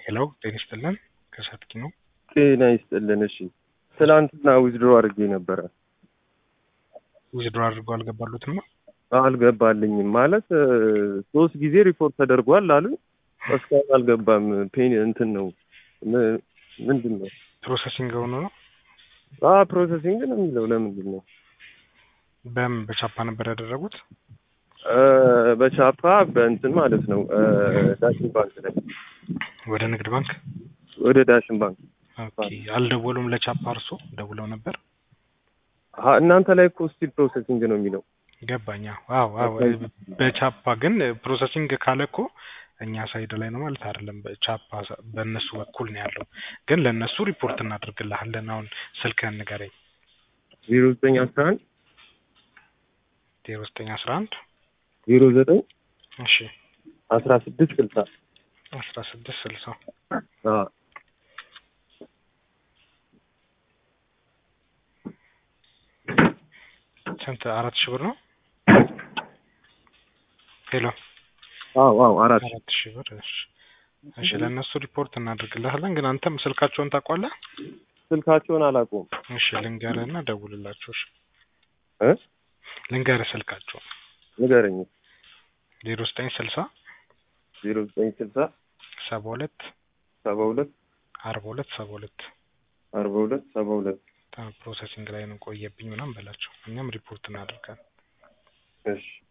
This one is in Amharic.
ሄሎ ጤና ይስጥልን ከሰትኪ ነው። ጤና ይስጥልን። እሺ ትናንትና ዊዝድሮ አድርጌ ነበረ ዊዝድሮ አድርገው አልገባሉትም ነው አልገባልኝም። ማለት እ፣ ሶስት ጊዜ ሪፖርት ተደርጓል አሉ እስካሁን አልገባም። ፔን እንትን ነው ም- ምንድን ነው ፕሮሰሲንግ ሆኖ ነው። አ ፕሮሰሲንግ ነው የሚለው ለምንድን ነው? በምን በቻፓ ነበር ያደረጉት? እ፣ በቻፓ በእንትን ማለት ነው እ፣ ዳሽን ባንክ ላይ ወደ ንግድ ባንክ ወደ ዳሽን ባንክ ኦኬ። አልደወሉም ለቻፓ? እርሶ ደውለው ነበር? አ፣ እናንተ ላይ እኮ ስቲል ፕሮሰሲንግ ነው የሚለው ገባኛ። አዎ አዎ። በቻፓ ግን ፕሮሰሲንግ ካለ እኮ እኛ ሳይድ ላይ ነው ማለት አይደለም። በቻፓ በእነሱ በኩል ነው ያለው። ግን ለእነሱ ሪፖርት እናደርግልሃለን። አሁን ስልክህን ንገረኝ። ዜሮ ዘጠኝ አስራ አንድ ዜሮ ዘጠኝ አስራ አንድ ዜሮ ዘጠኝ እሺ አስራ ስድስት ስልሳ አስራ ስድስት ስልሳ አ ስንት? አራት ሺህ ብር ነው። ሄሎ አዎ አዎ አራት አራት ሺህ ብር። እሺ እሺ፣ ለእነሱ ሪፖርት እናደርግልሃለን። ግን አንተም ስልካቸውን ታውቋለህ? ስልካቸውን አላውቀውም እሺ ልንገርህና ደውልላቸው። እሺ እ ልንገርህ ስልካቸው ንገረኝ ዜሮ ዘጠኝ ስልሳ ዜሮ ዘጠኝ ስልሳ ሰባ ሁለት ሰባ ሁለት አርባ ሁለት ሰባ ሁለት አርባ ሁለት ሰባ ሁለት ፕሮሰሲንግ ላይ ነው ቆየብኝ ምናምን በላቸው። እኛም ሪፖርት እናደርጋለን። እሺ